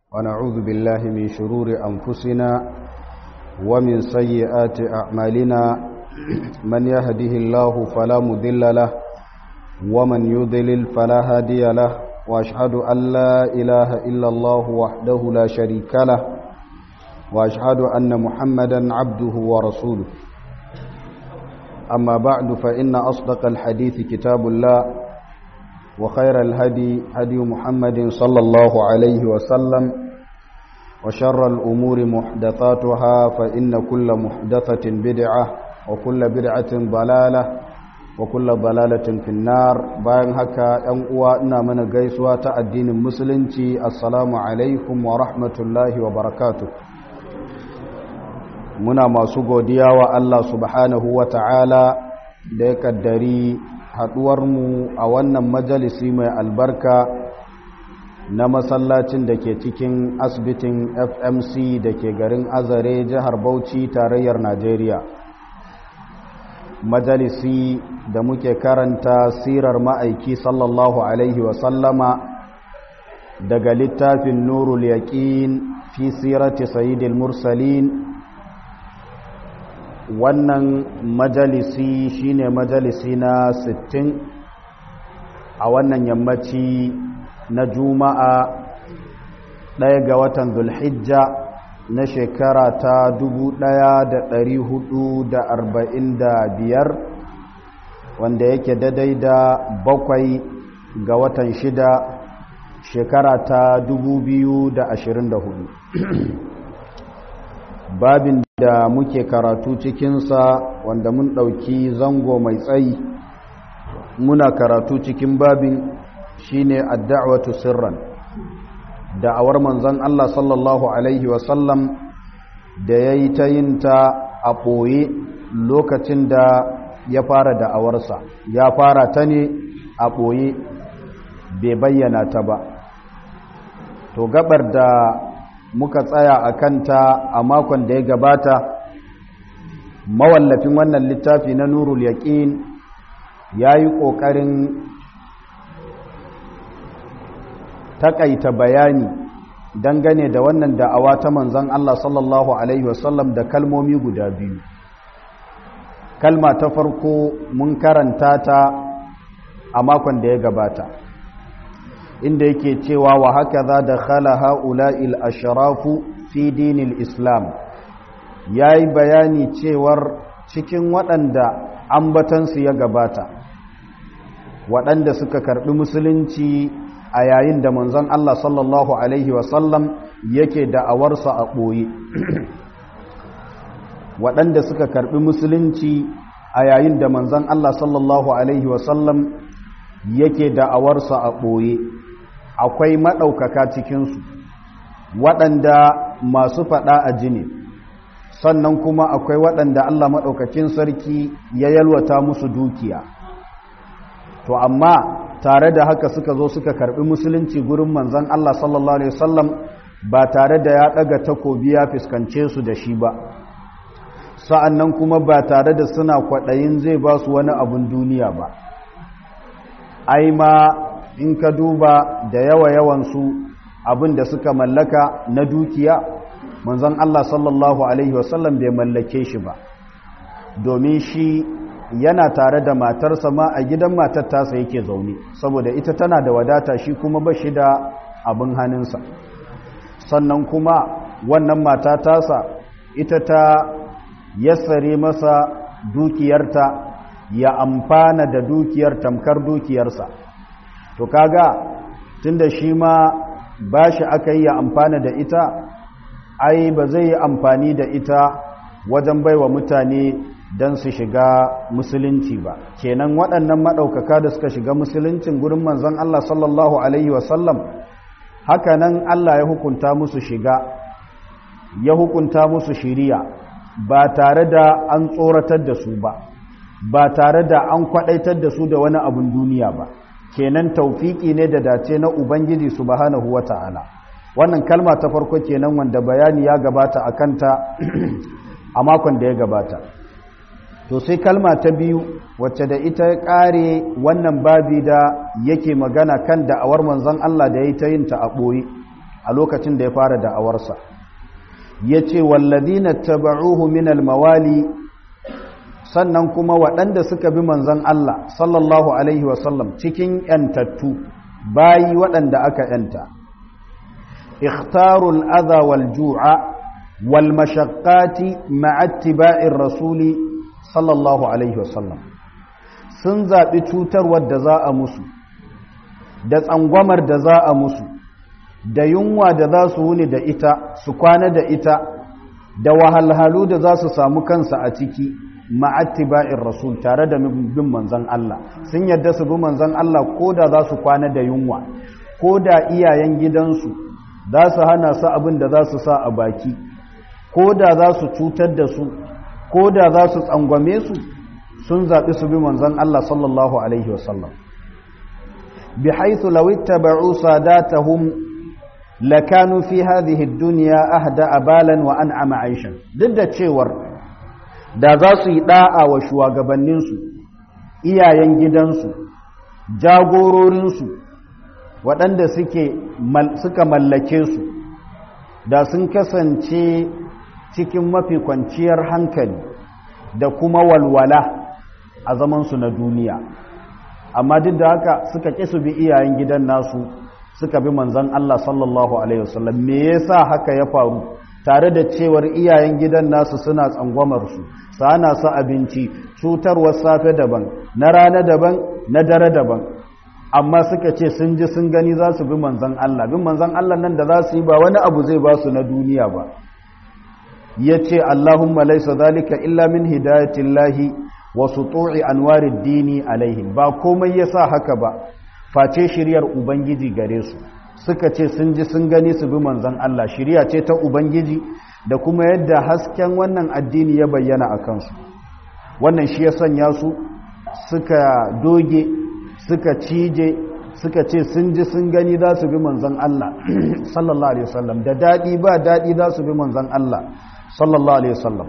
ونعوذ بالله من شرور أنفسنا ومن سيئات أعمالنا من يهده الله فلا مذل له ومن يضلل فلا هادي له وأشهد أن لا إله إلا الله وحده لا شريك له وأشهد أن محمدا عبده ورسوله أما بعد فإن أصدق الحديث كتاب الله وخير الهدي هدي محمد صلى الله عليه وسلم وشر الأمور محدثاتها فإن كل محدثة بدعة وكل بدعة ضلالة وكل ضلالة في النار bayan haka ‘yan uwa ina mana gaisuwa ta addinin musulunci assalamu alaikum wa rahmatullahi wa barakatuh muna masu godiya wa Allah subhanahu wa ta'ala da ya kaddari haɗuwarmu a wannan majalisi mai albarka na masallacin da ke cikin asibitin fmc da ke garin azare jihar bauchi tarayyar najeriya majalisi da muke karanta sirar ma'aiki sallallahu alaihi wasallama daga littafin nurul yaƙin fi sirati sayyidil mursalin wannan majalisi shine majalisi na 60 a wannan yammaci na juma'a ɗaya ga watan zulhijja na shekara ta 1445 wanda yake daidai da bakwai ga watan shida shekara ta 2024 babin da muke karatu cikinsa wanda mun ɗauki zango mai tsayi muna karatu cikin babin shine adda'watu sirran da'awar manzon Allah sallallahu alaihi wasallam da yayi ta yin ta a ɓoye lokacin da ya fara da'awarsa ya fara ta ne a ɓoye bai bayyana ta ba to gabar da muka tsaya a kanta a makon da ya gabata mawallafin wannan littafi na nurul yaƙin ya yi ƙoƙarin taƙaita bayani dangane da wannan da'awa ta manzan Allah sallallahu Alaihi wasallam da kalmomi guda biyu kalma ta farko mun karanta ta a makon da ya gabata inda yake cewa wa haka za da khala ha'ula'il asharafu fi dinil islam ya yi bayani cewar cikin waɗanda ambatansu ya gabata waɗanda suka karɓi musulunci a yayin da manzon Allah sallallahu Alaihi wasallam yake da'awarsa a ɓoye waɗanda suka karɓi musulunci a yayin da manzon Allah sallallahu Alaihi wasallam yake da'awarsa a ɓoye akwai maɗaukaka cikinsu waɗanda masu faɗa a jini sannan kuma akwai waɗanda Allah maɗaukakin sarki ya yalwata musu dukiya to amma tare da haka suka zo suka karɓi musulunci gurin manzan Allah sallallahu Alaihi wasallam ba tare da ya ɗaga takobi ya fuskance su da shi ba sa'an nan kuma ba tare da suna kwaɗayin zai ba su wani abin duniya ba ai ma in ka duba da yawa-yawansu abin da suka mallaka na dukiya manzon Allah sallallahu Alaihi wasallam bai mallake shi ba domin shi yana tare da matarsa ma a gidan matar tasa yake zaune saboda ita tana da wadata shi kuma ba shi da abin hannunsa sannan kuma wannan mata tasa ita ta yassare masa dukiyarta ya amfana da dukiyar tamkar dukiyarsa to kaga tunda shi ma ba shi aka yi ya amfana da ita ai ba zai yi amfani da ita wajen baiwa mutane don su shiga musulunci ba kenan waɗannan maɗaukaka da suka shiga musuluncin gurin manzon Allah sallallahu alaihi wasallam haka nan Allah ya hukunta musu shiga ya hukunta musu shiriya ba tare da an tsoratar da su ba ba tare da an kwaɗaitar da su da wani abin duniya ba kenan taufiki ne da dace na ubangiji subhanahu wata'ala wannan kalma ta farko kenan wanda bayani ya gabata a kanta a makon da ya gabata to sai kalma ta biyu wacce da ita ya ƙare wannan babi da yake magana kan da'awar manzon Allah da ya yi ta yin ta a ɓoye a lokacin da ya fara da'awarsa ya ce wallazina taba'uhu min almawali sannan kuma waɗanda suka bi manzon Allah sallallahu alaihi wasallam cikin yantattu bayi waɗanda aka yanta ikhtarul adha wal ju'a wal mashaqqati ma'a ittiba'ir rasuli sallallahu alaihi wasallam sun zaɓi cutarwar da za a musu da tsangwamar da za a musu da yunwa da za su wuni da ita su kwana da ita da wahalhalu da za su samu kansa a ciki ma'attiba'in rasul tare da bin manzan Allah sun yadda su bi manzan Allah ko da za su kwana da yunwa ko da iyayen gidansu za su hana su abin da za su sa a baki ko da za su cutar da su ko da za su tsangwame su sun zaɓi su bi manzan Allah sallallahu alaihi wasallam bi haithu law ittaba'u sadatahum lakanu fi hadhihi ad-dunya ahda abalan wa an'ama 'aishan duk da cewar da za su yi da'a wa shugabanninsu iyayen gidansu jagororinsu waɗanda suke suka mallake su da sun kasance cikin mafi kwanciyar hankali da kuma walwala a zamansu na duniya amma duk da haka suka ƙi su bi iyayen gidan nasu suka bi manzon Allah sallallahu alaihi wasallam me yasa haka ya faru tare da cewar iyayen gidan nasu suna tsangwamar su sana su abinci cutarwar safe daban na rana daban na dare daban amma suka ce sun ji sun gani za su bi manzon Allah bin manzon Allah nan da za su yi ba wani abu zai ba su na duniya ba yace Allahumma laysa zalika illa min hidayatillahi wa sutu'i anwarid dini alaihim ba komai yasa haka ba face shiryar ubangiji gare su suka ce sun ji sun gani su bi manzon Allah shiriya ce ta ubangiji da kuma yadda hasken wannan addini ya bayyana a kansu wannan shi ya sanya su suka doge suka cije suka ce sun ji sun gani za su bi manzon Allah sallallahu alaihi wasallam da dadi ba dadi za su bi manzon Allah sallallahu alaihi wasallam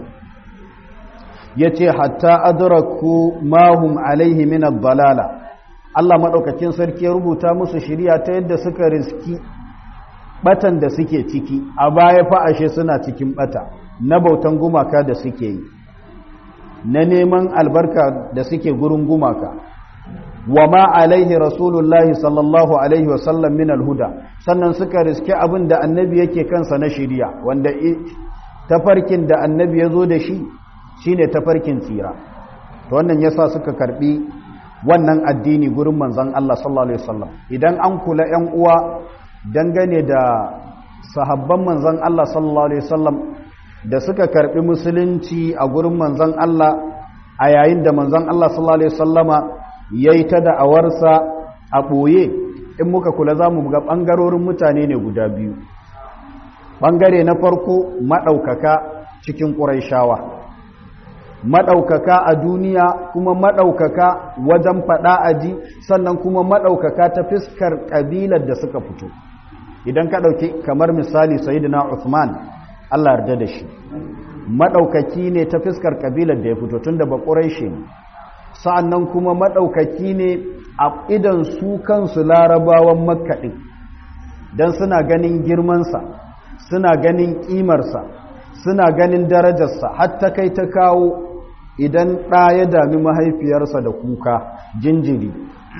yace hatta adraku ma hum alaihi min ad-dalala Allah maɗaukakin sarki ya rubuta musu shirya ta yadda suka riski batan da suke ciki a baya fa ashe suna cikin bata na bautan gumaka da suke yi na neman albarka da suke gurin gumaka wa ma alaihi rasulullahi sallallahu alaihi wasallam min alhuda sannan suka riski abin da annabi yake kansa na shirya wanda tafarkin da annabi ya zo da shi shine tafarkin tsira to wannan yasa suka karbi wannan addini gurin manzon Allah sallallahu alaihi wasallam idan an kula ƴan uwa dangane da sahabban manzon Allah sallallahu alaihi wasallam da suka karbi musulunci a gurin manzon Allah a yayin da manzon Allah sallallahu alaihi wasallama yayi ta da'awarsa a boye in muka kula zamu ga bangarorin mutane ne guda biyu bangare na farko madaukaka cikin quraishawa maɗaukaka a duniya kuma maɗaukaka wajen faɗa aji sannan kuma maɗaukaka ta fiskar ƙabilar da suka fito idan ka ɗauki kamar misali sayidina Uthman Allah yarda da shi maɗaukaki ne ta fiskar ƙabilar da ya fito tun da baƙurai shi ne sa'annan kuma maɗaukaki ne a idan su kansu larabawan makaɗi don suna ganin girmansa suna ganin ƙimarsa suna ganin darajarsa hatta kai ta kawo idan ɗa ya dami mahaifiyarsa da kuka jinjiri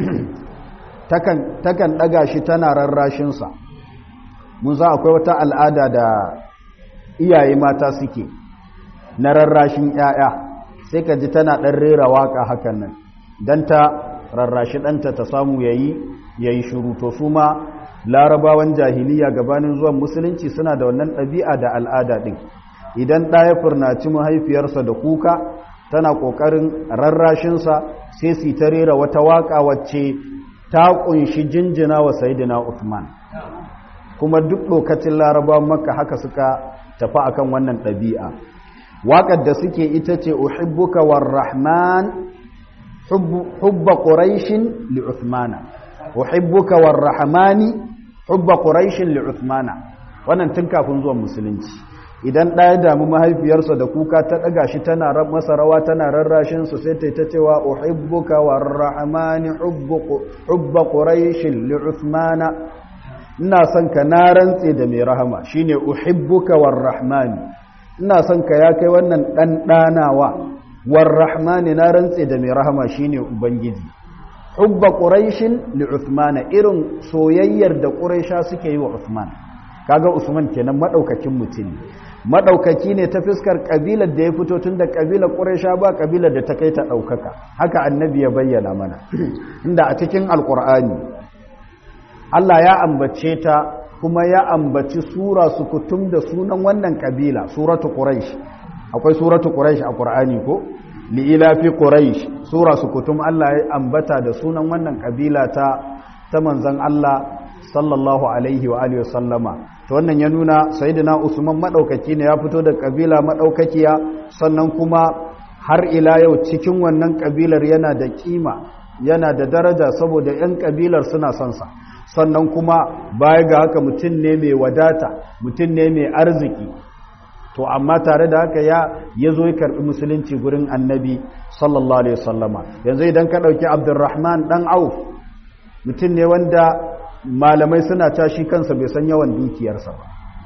takan ɗaga shi tana rarrashinsa mun za akwai wata al'ada da iyaye mata suke na rarrashin ‘ya'ya sai ka ji tana ɗan rera waƙa hakan nan don ta rarrashi ɗanta ta samu ya yi shuru to su ma larabawan jahiliya gabanin zuwan musulunci suna da wannan ɗabi'a da al'ada ɗin idan ɗaya furnaci mahaifiyarsa da kuka tana ƙoƙarin rarrashinsa sai su ta rera wata waƙa wacce ta ƙunshi jinjina wa sayidina Uthman kuma duk lokacin larabawan makka haka suka tafi akan wannan ɗabi'a waƙar da suke ita ce uhibbuka war rahman hubba quraishin li Uthmana uhibbuka war rahmani hubba quraishin li Uthmana wannan tun kafin zuwan musulunci idan ɗaya damu mahaifiyarsa da kuka ta ɗaga shi tana masa rawa tana rarrashinsu sai ta ta cewa uhibbuka war rahmani hubba quraishin li uthmana ina son ka na rantse da mai rahama shine uhibbuka warrahmani ina son ka ya kai wannan dan danawa warrahmani na rantse da mai rahama shine ubangiji hubba quraishin li uthman irin soyayyar da quraisha suke yi wa uthman kaga usman kenan madaukakin mutum madaukaki ne ta fiskar kabilar da ya fito tun da kabilar quraisha ba kabilar da ta kai ta daukaka haka annabi ya bayyana mana inda a cikin alqur'ani Allah ya ambace ta kuma ya ambaci sura sukutum da sunan wannan kabila suratu quraish akwai suratu quraish a qur'ani ko li'ila fi quraish sura sukutum Allah ya ambata da sunan wannan kabila ta ta manzon Allah sallallahu alaihi wa alihi sallama to wannan ya nuna sayyidina Usman madaukaki ne ya fito da kabila madaukakiya sannan kuma har ila yau cikin wannan kabilar yana da kima yana da daraja saboda yan kabilar suna son sa sannan kuma baya ga haka mutum ne mai wadata mutum ne mai arziki to amma tare da haka ya ya zo ya karɓi musulunci gurin annabi sallallahu alaihi wasallama yanzu idan ka ɗauki abdurrahman ɗan auf mutum ne wanda malamai suna tashi kansa bai san yawan dukiyarsa ba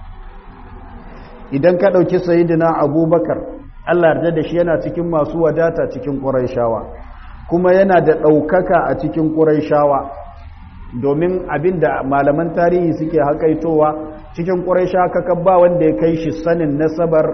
idan ka ɗauki sayidina abubakar allah yarda da shi yana cikin masu wadata cikin ƙuraishawa kuma yana da ɗaukaka a cikin ƙuraishawa domin abin da malaman tarihi suke haƙaitowa cikin ƙuraisha kaka ba wanda ya kai shi sanin nasabar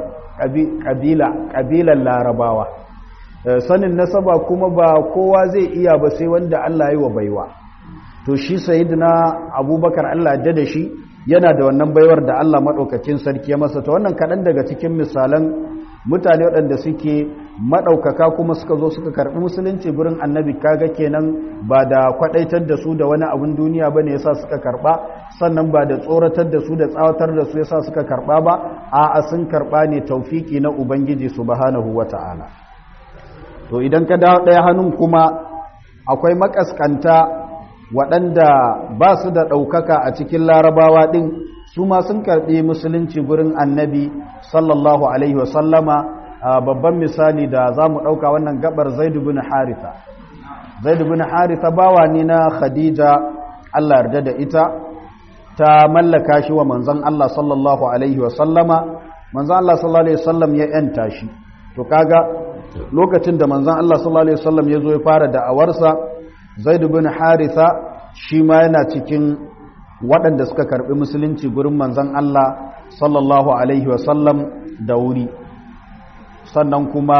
ƙabila ƙabilan larabawa sanin nasaba kuma ba kowa zai iya ba sai wanda Allah yi wa baiwa to shi sayyidina abubakar Allah da da shi yana da wannan baiwar da Allah maɗaukacin sarki ya masa ta wannan kaɗan daga cikin misalan mutane waɗanda suke maɗaukaka kuma suka zo suka karɓi musulunci gurin annabi kaga kenan ba da kwaɗaitar da su da wani abin duniya ba ne yasa suka karɓa sannan ba da tsoratar da su da tsawatar da su yasa suka karɓa ba a'a sun karɓa ne taufiki na ubangiji subhanahu wata'ala to idan ka dawo ɗaya hannun kuma akwai makaskanta waɗanda ba su da ɗaukaka a cikin larabawa ɗin su ma sun karɓi musulunci gurin annabi sallallahu alaihi wasallama babban misali da za mu ɗauka wannan gabar zaidu bin haritha zaidu bin haritha bawa ne na khadija allah yarda da ita ta mallaka shi wa manzon allah sallallahu alaihi wasallama manzon allah sallallahu alaihi wasallam ya yanta shi to kaga lokacin da manzon allah sallallahu alaihi wasallam ya zo ya fara da'awarsa zaidu bin haritha shi ma yana cikin waɗanda suka karɓi musulunci gurin manzon Allah sallallahu Alaihi wasallam da wuri sannan kuma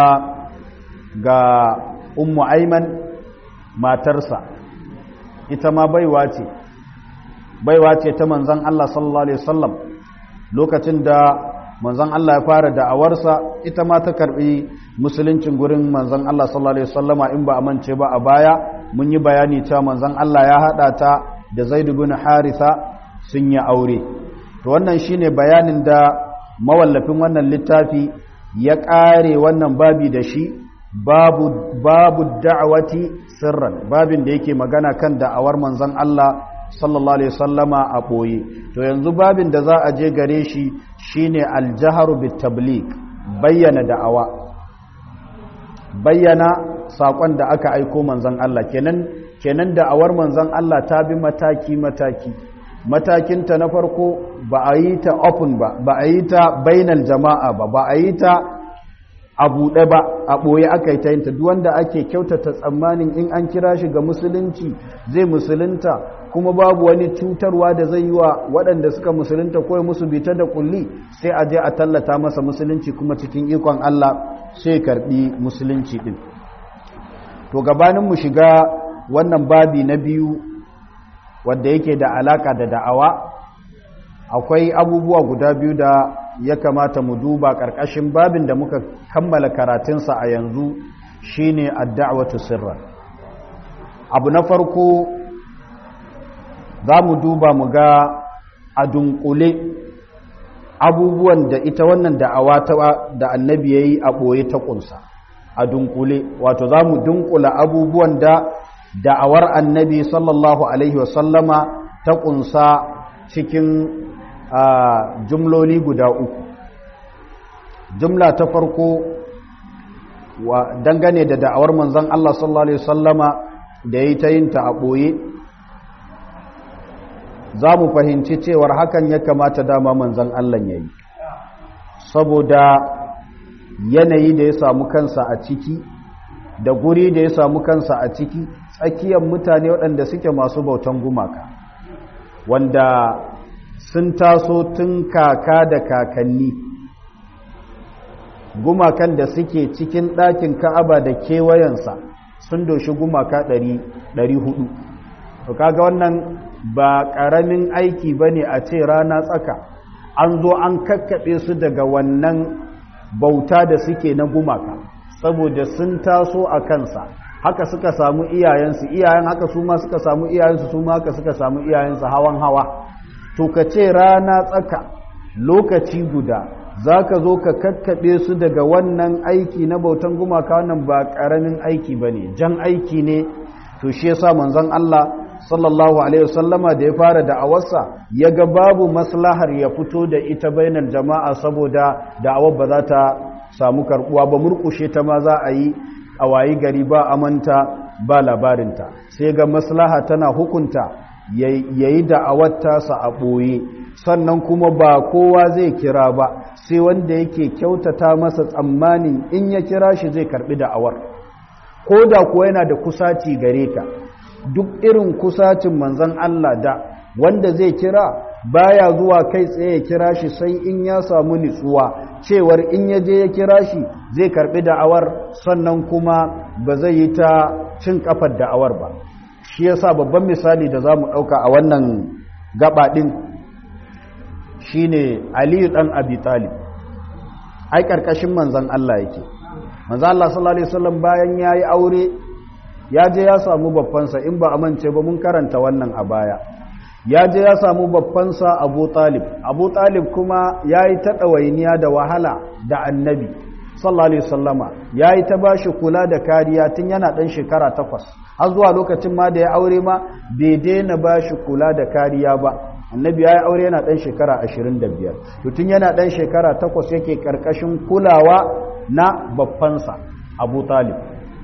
ga ummu aiman matarsa ita ma baiwa ce baiwa ce ta manzon Allah sallallahu Alaihi wasallam lokacin da manzon Allah ya fara da'awarsa ita ma ta karɓi musuluncin gurin manzon Allah sallallahu Alaihi wasallama in ba a mance ba a baya mun yi bayani cewa manzon Allah ya haɗa ta da Zaid bin Haritha sun yi aure to wannan shine bayanin da mawallafin wannan littafi ya ƙare wannan babi da shi babu babu da'awati sirran babin da yake magana kan da'awar manzon Allah sallallahu alaihi wasallama a boye to yanzu babin da za a je gare shi shine aljaharu bit tabligh bayyana da'awa bayyana sakon da aka aiko manzon Allah kenan kenan da'awar manzon Allah ta bi mataki mataki matakinta na farko ba a yi ta open ba ba a yi ta bainal jama'a ba ba a yi ta a buɗe ba a ɓoye aka yi ta yinta duk wanda ake kyautata tsammanin in an kira shi ga musulunci zai musulunta kuma babu wani cutarwa da zai yi wa waɗanda suka musulunta ko musu bita da kulli sai a je a tallata masa musulunci kuma cikin ikon Allah sai karɓi musulunci ɗin to gabanin mu shiga wannan babi na biyu wadda yake da alaka da da'awa akwai abubuwa guda biyu da ya kamata mu duba ƙarƙashin babin da muka kammala karatunsa a yanzu shine ad-da'watu sirran abu na farko za mu duba mu ga a dunkule abubuwan da ita wannan da'awa ta da annabi yayi a ɓoye ta ƙunsa a dunkule wato za mu dunkula abubuwan da da'awar annabi sallallahu alaihi wasallama ta ƙunsa cikin jumloli guda uku jumla ta farko wa dangane da da'awar manzon Allah sallallahu alaihi wasallama da yayi ta yin ta a ɓoye za mu fahimci cewar hakan ya kamata dama manzan Allah ya yi saboda yanayi da ya samu kansa a ciki da guri da ya samu kansa a ciki tsakiyar mutane waɗanda suke masu bautan gumaka wanda sun taso tun kaka da kakanni gumakan da suke cikin ɗakin ka'aba da kewayensa sun doshi gumaka 400 to kaga wannan ba ƙaramin aiki ba ne a ce rana tsaka an zo an kakkaɓe su daga wannan bauta da suke na gumaka saboda sun taso a kansa haka suka samu iyayensu iyayen haka su ma suka samu iyayensu su ma haka suka samu iyayensu hawan hawa to ka ce rana tsaka lokaci guda za ka zo ka kakkaɓe su daga wannan aiki na bautan gumaka wannan ba ƙaramin aiki ba ne jan aiki ne to shi yasa manzon Allah sallallahu alaihi wasallama da ya fara da'awarsa ya ga babu maslahar ya fito da ita bainar jama'a saboda da'awar ba za ta samu karbuwa ba murkushe ta ma za a yi a wayi gari ba amanta ba labarinta sai ga maslaha tana hukunta yayi da'awar tasa a ɓoye sannan kuma ba kowa zai kira ba sai wanda yake kyautata masa tsammanin in ya kira shi zai karbi da'awar ko da kuwa yana da kusaci gare ka duk irin kusacin manzan Allah da wanda zai kira baya zuwa kai tsaye ya kira shi sai in ya samu nitsuwa cewar in ya je ya kira shi zai karbi da'awar sannan kuma ba zai yi ta cin kafar da'awar ba shi yasa babban misali da za mu ɗauka a wannan gaba ɗin shine aliyu ɗan abi talib ai ƙarƙashin manzan Allah yake manzan Allah sallallahu alaihi wasallam bayan ya yi aure ya je ya samu babbansa in ba amince ba mun karanta wannan a baya ya je ya samu babbansa abu talib abu talib kuma ya yi ta ɗawainiya da wahala da annabi sallallahu alaihi wasallama ya yi ta bashi kula da kariya tun yana ɗan shekara takwas har zuwa lokacin ma da ya aure ma bai daina bashi kula da kariya ba annabi ya yi aure yana ɗan shekara ashirin da biyar tun yana ɗan shekara takwas yake ƙarƙashin kulawa na babbansa abu talib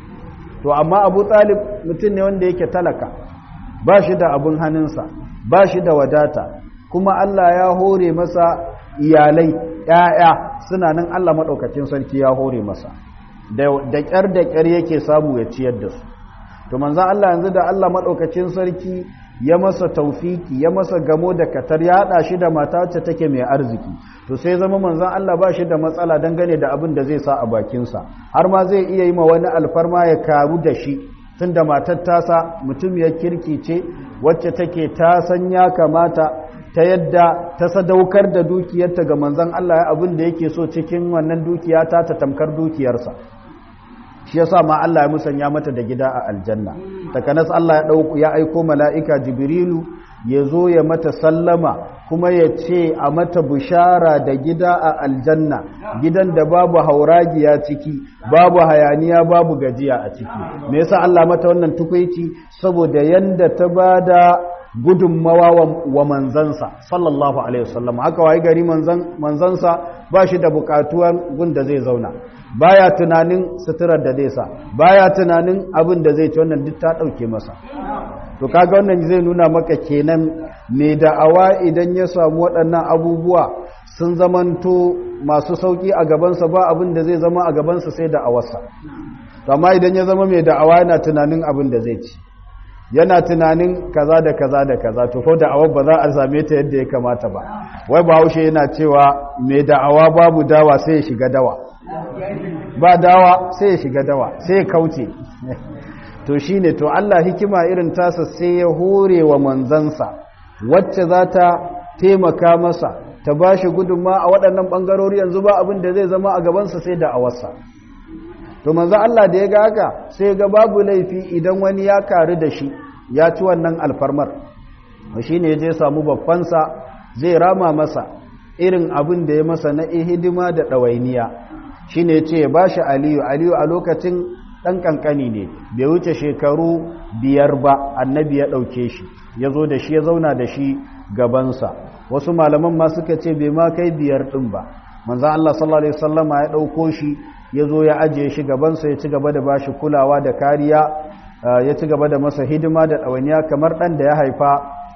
to amma abu talib mutum ne wanda yake talaka ba shi da abin hannunsa ba shi da wadata kuma Allah ya hore masa iyalai ‘ya'ya suna nan Allah maɗaukacin sarki ya hore masa da ƙyar da ƙyar yake samu ya ciyar da su to manzan Allah yanzu da Allah maɗaukacin sarki ya masa taufiki ya masa gamo da katar ya haɗa shi da mata wacce take mai arziki to sai zama manzan Allah ba shi da matsala dangane da abin da zai sa a bakinsa har ma zai iya yi ma wani alfarma ya karu da shi tun da matar tasa mutum ya kirki ce wacce take ta san ya kamata ta yadda ta sadaukar da dukiyarta ga manzan Allah ya abin da yake so cikin wannan dukiya ta ta tamkar dukiyarsa shi yasa ma Allah ya musanya mata da gida a aljanna takanas Allah ya dauko ya aiko mala'ika jibrilu ya zo ya mata sallama kuma ya ce a mata bishara da gida a aljanna gidan da babu hauragiya ciki babu hayaniya babu gajiya a ciki me yasa Allah mata wannan tukuici saboda yanda ta bada gudunmawa wa manzansa sallallahu alaihi wasallam haka wai gari manzan manzansa ba shi da bukatuwan gunda zai zauna baya tunanin suturar da zai sa baya tunanin abin da zai ci wannan duk ta dauke masa to kaga wannan zai nuna maka kenan mai da'awa idan ya samu waɗannan abubuwa sun zamanto masu sauki a gabansa ba abin da zai zama a gabansa sai da'awarsa to amma idan ya zama mai da'awa yana tunanin abin da zai ci yana tunanin kaza da kaza da kaza to ko da'awar ba za a same ta yadda ya kamata ba wai bahaushe yana cewa mai da'awa babu dawa sai ya shiga dawa ba dawa sai ya shiga dawa sai ya kauce to shine to Allah hikima irin tasa sai ya hore wa manzansa wacce za ta taimaka masa ta ba shi gudunma a waɗannan ɓangarori yanzu ba abin da zai zama a gabansa sai da awarsa to manzo Allah da ya ga haka sai ga babu laifi idan wani ya karu da shi ya ci wannan alfarmar shi ne je samu babbansa zai rama masa irin abin da ya masa na hidima da ɗawainiya shi ne ce ya ba shi aliyu aliyu a lokacin ɗan ƙanƙani ne bai wuce shekaru biyar ba annabi ya ɗauke shi ya zo da shi ya zauna da shi gabansa wasu malaman ma suka ce bai ma kai biyar ɗin ba manzan Allah sallallahu Alaihi wasallama ya ɗauko shi ya zo ya ajiye shi gabansa ya ci gaba da bashi kulawa da kariya ya ci gaba da masa hidima da ɗawainiya kamar ɗan da ya haifa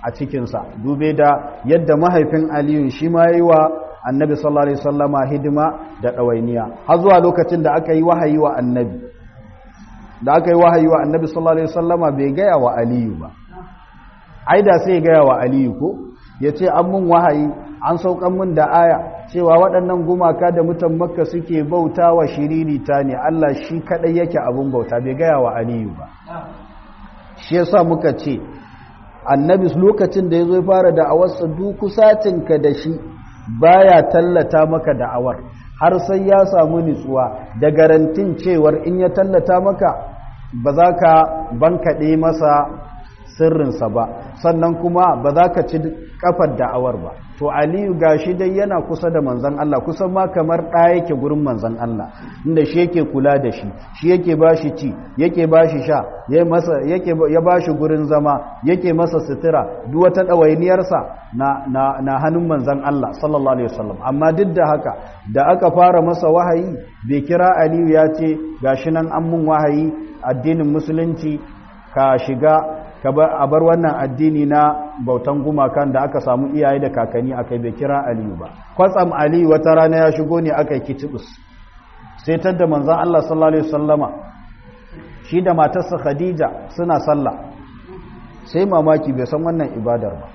a cikinsa dube da yadda mahaifin aliyu shi ma yi wa annabi sallallahu alaihi wasallama hidima da ɗawainiya har zuwa lokacin da aka yi wahayi wa annabi da aka yi wahayi wa annabi sallallahu alaihi wasallama bai gaya wa aliyu ba ai da sai gaya wa aliyu ko ya ce an mun wahayi an saukan mun da aya cewa waɗannan gumaka da mutan makka suke bauta wa shiririta ne allah shi kaɗai yake abin bauta bai gaya wa aliyu ba shi yasa muka ce annabi lokacin da ya zo fara da'awarsa duk kusatinka da shi baya tallata maka da'awar har sai ya samu nutsuwa da garantin cewar in ya tallata maka ba za ka bankaɗe masa sirrinsa ba sannan kuma ba za ka ci kafar da'awar ba to aliyu gashi dai yana kusa da manzan Allah kusan ma kamar ɗaya yake gurin manzan Allah inda shi yake kula da shi shi yake ba shi ci yake ba shi sha ya ba shi gurin zama yake masa sutura duk wata ɗawainiyarsa na, na, na hannun manzan Allah sallallahu alaihi wasallam amma duk da haka da aka fara masa wahayi bai kira aliyu ya ce gashi nan an mun wahayi addinin musulunci ka shiga a bar wannan addini na bautan gumakan da aka samu iyaye da kakanni akai bai kira aliyu ba kwatsam aliyu wata rana ya shigo ne aka yi kitibus sai tadda manzan Allah sallallahu alaihi wasallama shi da matarsa khadija suna sallah sai mamaki bai san wannan ibadar ba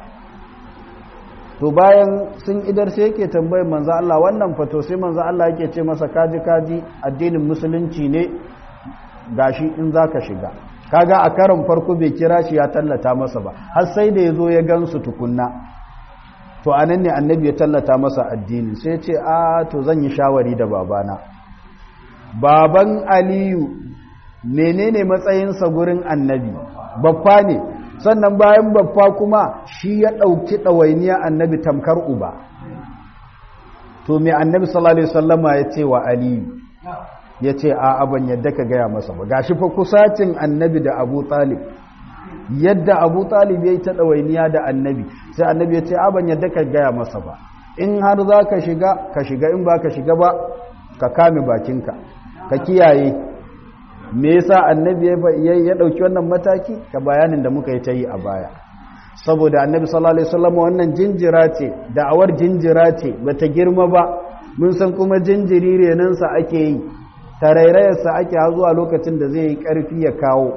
to bayan sun idar sai yake tambayar manzan Allah wannan fato sai manzan Allah yake ce masa kaji kaji addinin musulunci ne gashi in zaka shiga kaga a karon farko bai kira shi ya tallata masa ba har sai da ya zo ya gansu tukunna to anan ne annabi ya tallata masa addini sai ce a to zan yi shawari da babana baban aliyu menene matsayinsa gurin annabi babba ne sannan bayan babba kuma shi ya ɗauki ɗawainiya annabi tamkar uba to me annabi sallallahu alaihi wasallama ya ce wa aliyu ya ce a ban yadda ka gaya masa ba gashi fa kusacin annabi da abu talib yadda abu talib ya yi ta ɗawainiya da annabi sai annabi ya ce a ban yadda ka gaya masa ba in har za ka shiga ka shiga in ba ka shiga ba ka kame bakinka ka kiyaye me yasa annabi ya ɗauki wannan mataki ka bayanin da muka yi ta yi a baya saboda annabi sallallahu alaihi wasallam wannan jinjira ce da'awar jinjira ce bata girma ba mun san kuma jinjiri renansa ake yi tarairayarsa ake zuwa lokacin da zai yi ƙarfi ya kawo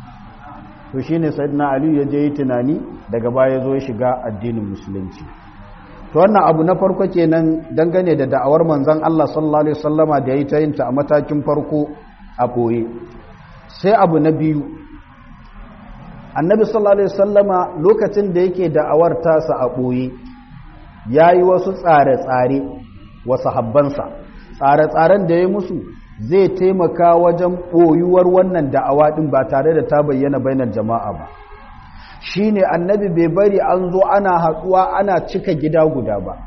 to shi ne na aliyu ya je yi tunani daga baya zo ya shiga addinin musulunci to wannan abu na farko kenan dangane da da'awar manzan Allah sallallahu alaihi wasallama da ya yi ta yinta a matakin farko a ɓoye sai abu na biyu annabi sallallahu alaihi wasallama lokacin da yake da'awar tasa a ɓoye ya yi wasu tsare-tsare wa sahabbansa tsare-tsaren da ya musu zai taimaka wajen ɓoyuwar wannan da'awa ɗin ba tare da ta bayyana bainar jama'a ba shi ne annabi bai bari an zo ana haɗuwa ana cika gida guda ba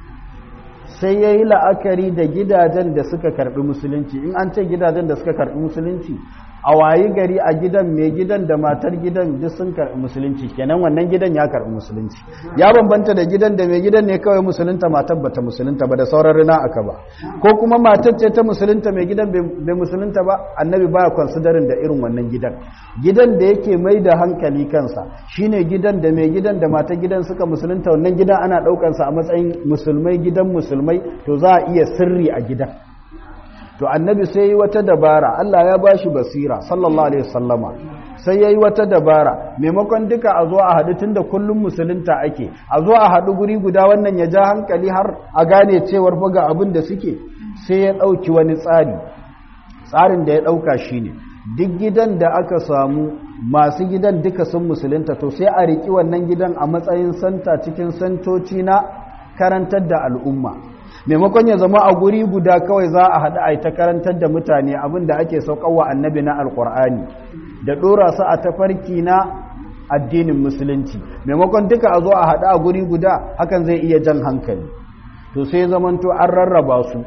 sai ya yi la'akari da gidajen da suka karɓi musulunci in an ce gidajen da suka karɓi musulunci a wayi gari a gidan mai gidan da matar gidan duk sun karɓi musulunci kenan wannan gidan ya karɓi musulunci ya bambanta da gidan da mai gidan ne kawai musulunta matar bata musulunta ba da sauran rina aka ba ko kuma matar ce ta musulunta mai gidan bai musulunta ba annabi baya considering da irin wannan gidan gidan da yake mai da hankali kansa shine gidan da mai gidan da matar gidan suka musulunta wannan gidan ana ɗaukansa a matsayin musulmai gidan musulmai to za a iya sirri a gidan to annabi sai yi wata dabara Allah ya bashi basira sallallahu alaihi wasallama sai yayi wata dabara maimakon duka a zo a haɗu tunda kullum musulunta ake a zo a haɗu guri guda wannan ya ja hankali har a gane cewar fa ga abin da suke sai ya ɗauki wani tsari tsarin da ya ɗauka shine duk gidan da aka samu masu gidan duka sun musulunta to sai a riki wannan gidan a matsayin santa cikin santoci na karantar da al'umma maimakon ya zama a guri guda kawai za a haɗu a ta karantar da mutane abin da ake sauƙawa annabi na alƙur'ani da ɗora su a tafarki na addinin musulunci maimakon duka a zo a haɗu a guri guda hakan zai iya jan hankali to sai zamanto an rarraba su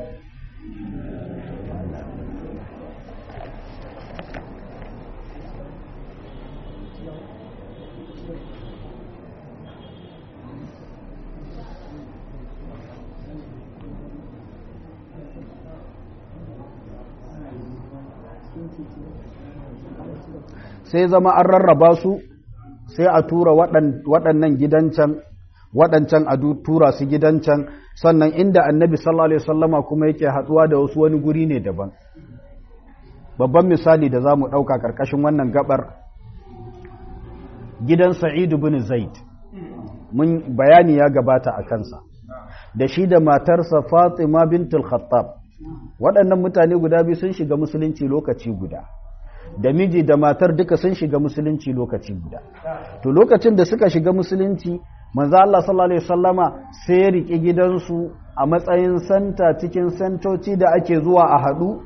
sai zama an rarraba su sai a tura waɗannan gidan can waɗancan a tura su gidan can sannan inda annabi sallallahu alaihi wasallama kuma yake haɗuwa da wasu wani guri ne daban babban misali da za mu ɗauka ƙarƙashin wannan gabar gidan sa'idu bin zaid mun bayani ya gabata a kansa da shi da matarsa fatima bintul khattab waɗannan mutane guda biyu sun shiga musulunci lokaci guda da miji da matar duka sun shiga musulunci lokaci guda to lokacin da suka shiga musulunci manzo Allah sallallahu alaihi wasallama sai ya rike gidansu a matsayin santa cikin santoci da ake zuwa a hadu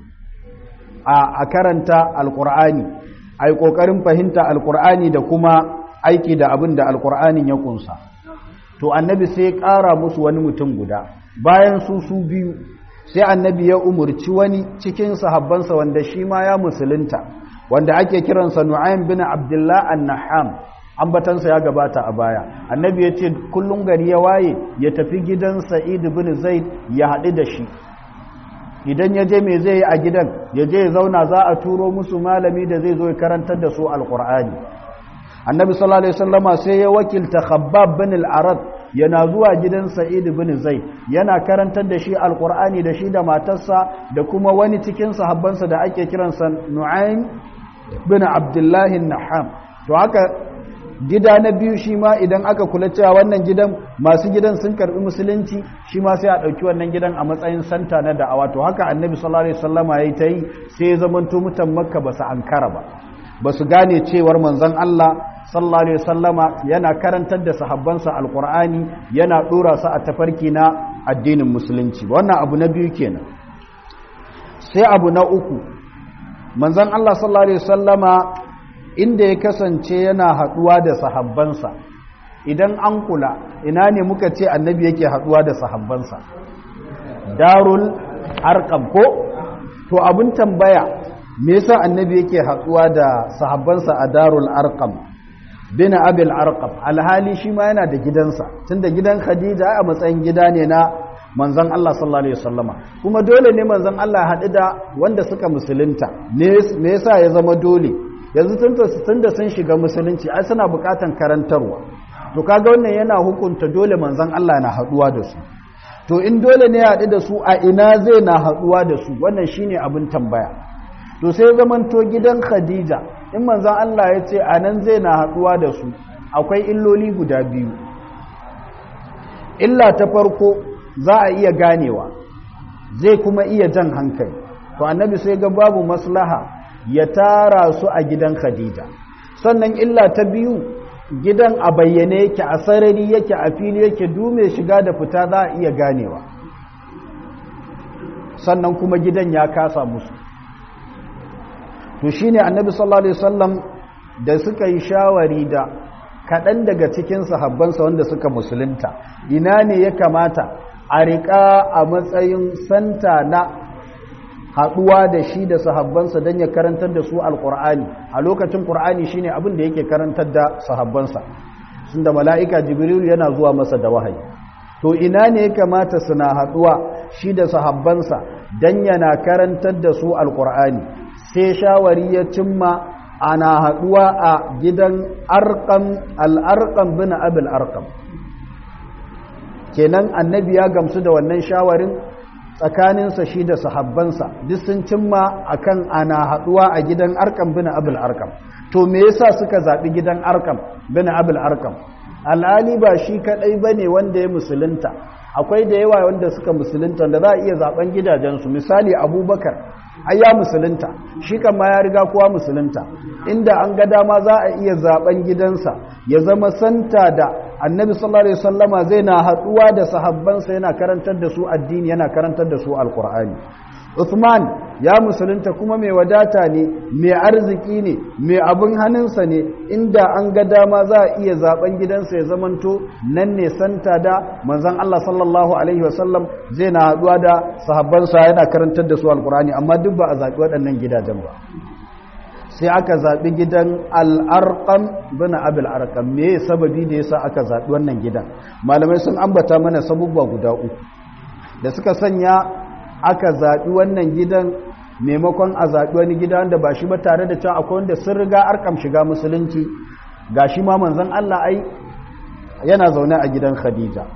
a karanta alqur'ani ai kokarin fahimta alqur'ani da kuma aiki da abin da alqur'anin ya kunsa to annabi sai ya kara musu wani mutum guda bayan su su biyu sai annabi ya umurci wani cikin sahabbansa wanda shi ma ya musulunta wanda ake kiransa Nu'aym bin Abdullah an-Naham ambatansa ya gabata a baya annabi ya ce kullum gari ya waye ya tafi gidan Sa'id bin Zaid ya haɗu da shi idan ya je me zai yi a gidan ya je ya zauna za a turo musu malami da zai zo ya karantar da su alqur'ani annabi sallallahu alaihi wasallama sai ya wakilta Khabbab bin al-Arad yana zuwa gidan Sa'id bin Zaid yana karantar da shi alqur'ani da shi da matarsa da kuma wani cikin sahabbansa da ake kiransa Nu'aym bin Abdullah naham to haka gida na biyu shi ma idan aka kula cewa wannan gidan masu gidan sun karbi musulunci shi ma sai a ɗauki wannan gidan a matsayin santa na da'awa to haka annabi sallallahu alaihi wasallama yayi ta yi sai ya zamanto mutan makka ba su ankara ba ba su gane cewar manzon Allah sallallahu alaihi wasallama yana karantar da sahabbansa alqur'ani yana dora su a tafarki na addinin musulunci wannan abu na biyu kenan sai abu na uku manzon Allah sallallahu alaihi wasallama inda ya kasance yana haduwa da sahabbansa idan an kula ina ne muka ce annabi yake haduwa da sahabbansa darul arqam ko to abun tambaya me yasa annabi yake haduwa da sahabbansa a darul arqam bin abil arqam alhali shi ma yana da gidansa tunda gidan khadija a matsayin gida ne na manzon Allah sallallahu alaihi wasallama kuma dole ne manzon Allah ya haɗu da wanda suka musulunta me yasa ya zama dole yanzu tunda sun shiga musulunci ai suna bukatan karantarwa to kaga wannan yana hukunta dole manzon Allah na haɗuwa da su to in dole ne ya haɗu da su a ina zai na haɗuwa da su wannan shine abin tambaya to sai zamanto gidan Khadija in manzon Allah ya ce anan zai na haɗuwa da su akwai illoli guda biyu illa ta farko za a iya ganewa zai kuma iya jan hankali to annabi sai ga babu maslaha ya tara su a gidan Khadija sannan illa ta biyu gidan a bayyane yake a sarari yake a fili yake dume shiga da fita za a iya ganewa sannan kuma gidan ya kasa musu to shine annabi sallallahu alaihi wasallam da suka yi shawari da kaɗan daga cikin sahabbansa wanda suka musulunta ina ne ya kamata a riƙa a matsayin santa na haɗuwa da shi da sahabbansa don ya karantar da su alƙur'ani a lokacin ƙur'ani shine abin da yake karantar da sahabbansa sun da mala'ika jibril yana zuwa masa da wahayi to ina ne ya kamata suna haɗuwa shi da sahabbansa don yana karantar da su alƙur'ani sai shawari ya cimma ana haɗuwa a gidan arƙam al'arƙam bin abil arƙam kenan annabi ya gamsu da wannan shawarin tsakaninsa shi da sahabbansa duk sun cimma akan ana haɗuwa a gidan arkam bin abul arkam to me yasa suka zaɓi gidan arkam bin abul arkam al'ali ba shi kaɗai ba ne wanda ya musulunta akwai da yawa wanda suka musulunta da za a iya zaɓen gidajensu misali abubakar ai ya musulunta shi kan ma ya riga kowa musulunta inda an ga dama za a iya zaɓen gidansa ya zama santa da annabi sallallahu alaihi wasallama zai na haduwa da sahabbansa yana karantar da su addini yana karantar da su alqur'ani Uthman ya musulunta kuma mai wadata ne mai arziki ne mai abin hannunsa ne inda an ga dama za a iya zaben gidansa ya zamanto nan ne santa da manzon Allah sallallahu alaihi wasallam zai na haduwa da sahabbansa yana karantar da su alqur'ani amma duk ba a zabi waɗannan gidajen ba sai aka zaɓi gidan al'arƙam bin abil arƙam me sababi da yasa aka zaɓi wannan gidan malamai sun ambata mana sabubba guda uku da suka sanya aka zaɓi wannan gidan maimakon a zaɓi wani gida wanda ba shi ba tare da cewa akwai wanda sun riga arkam shiga musulunci gashi ma manzon Allah ai yana zaune a gidan Khadija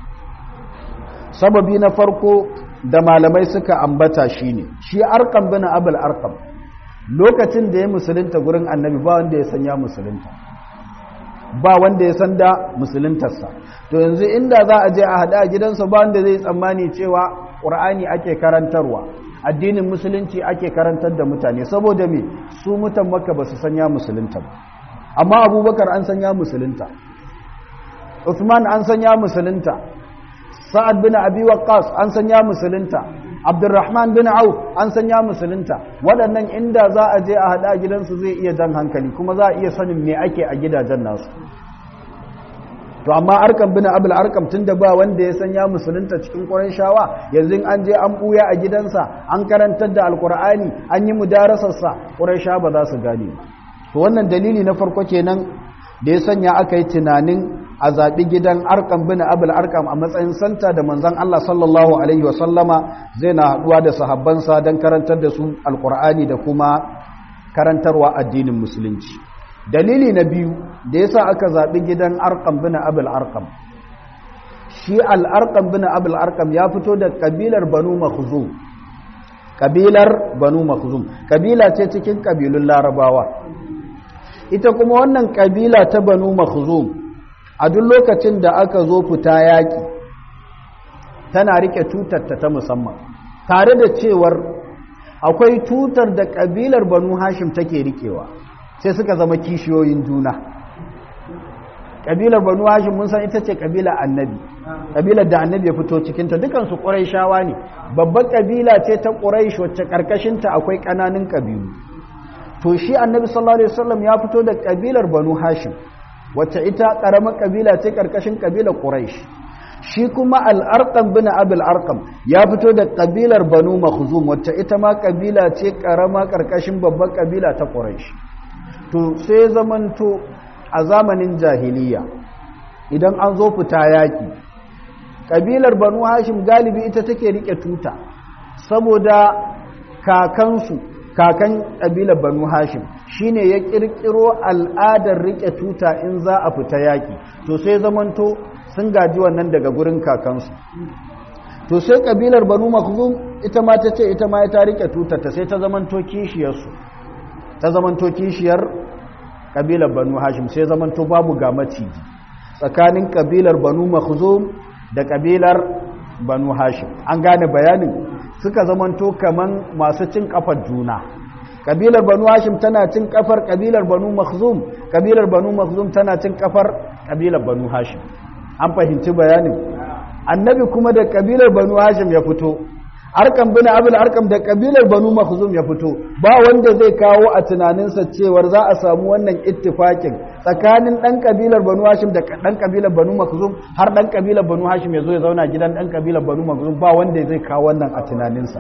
sababi na farko da malamai suka ambata shine shi arqam bin abul arqam lokacin da ya musulunta gurin annabi ba wanda ya san ya musulunta ba wanda ya san da musuluntarsa to yanzu inda za a je a hada a gidansa ba wanda zai tsammani cewa qur'ani ake karantarwa addinin musulunci ake karantar da mutane saboda me su mutan makka ba su san ya musulunta ba amma abubakar an san ya musulunta Uthman an san ya musulunta Sa'ad bin Abi Waqqas an san ya musulunta Abdurrahman bin Auf an san ya musulunta waɗannan inda za a je a haɗa gidansu zai iya jan hankali kuma za a iya sanin me ake a gidajen nasu to amma arkam bin abul arkam tunda ba wanda ya san ya musulunta cikin shawa yanzu an je an buya a gidansa an karantar da alkur'ani an yi mudarasarsa shawa ba za su gane to wannan dalili na farko kenan da ya sanya aka yi tunanin a zaɓi gidan arkam bin abul arkam a matsayin santa da manzon Allah sallallahu alaihi wasallama zai na haɗuwa da sahabbansa don karantar da su alkur'ani da kuma karantarwa addinin musulunci dalili na biyu da yasa aka zaɓi gidan arkam bin abul arkam shi al'arkam bin abul arkam ya fito da kabilar banu makhzum kabilar banu makhzum kabila ce cikin kabilun larabawa ita kuma wannan kabila ta banu makhzum a duk lokacin da aka zo fita yaƙi tana rike tutarta ta musamman tare da cewar akwai tutar da kabilar banu hashim take rikewa sai suka zama kishiyoyin juna ƙabilar banu hashim mun san ita ce ƙabilar annabi ƙabilar da annabi ya fito cikinta dukansu ƙuraishawa ne babbar ƙabila ce ta ƙuraish wacce ƙarƙashinta akwai ƙananan ƙabilu to shi annabi sallallahu alaihi wasallam ya fito da ƙabilar banu hashim wacce ita ƙaramar ƙabila ce ƙarƙashin ƙabilar ƙuraish shi kuma al'arƙam bin abul arƙam ya fito da ƙabilar banu makhzum wacce ita ma ƙabila ce ƙarama ƙarƙashin babbar ƙabila ta ƙuraish to sai zamanto a zamanin jahiliya idan an zo fita yaƙi ƙabilar banu hashim galibi ita take rike tuta saboda kakansu kakan ƙabilar banu hashim shine ya ƙirƙiro al'adar rike tuta in za a fita yaƙi to sai zamanto sun gaji wannan daga gurin kakansu to sai ƙabilar banu makhzum ita ma ta ce ita ma ta rike tuta ta sai ta zamanto kishiyarsu ta zamanto kishiyar kabilar banu hashim sai zamanto babu ga maciji tsakanin kabilar banu makhzum da kabilar banu hashim an gane bayanin suka zamanto kaman masu cin kafar juna kabilar banu hashim tana cin kafar kabilar banu makhzum kabilar banu makhzum tana cin kafar kabilar banu hashim an fahimci bayanin annabi kuma da kabilar banu hashim ya fito arkam bin abul arkam da kabilar banu makhzum ya fito ba wanda zai kawo a tunaninsa cewar za a samu wannan ittifakin tsakanin dan kabilar banu hashim da dan kabilar banu makhzum har dan kabilar banu hashim ya zo ya zauna gidan dan kabilar banu makhzum ba wanda zai kawo wannan a tunaninsa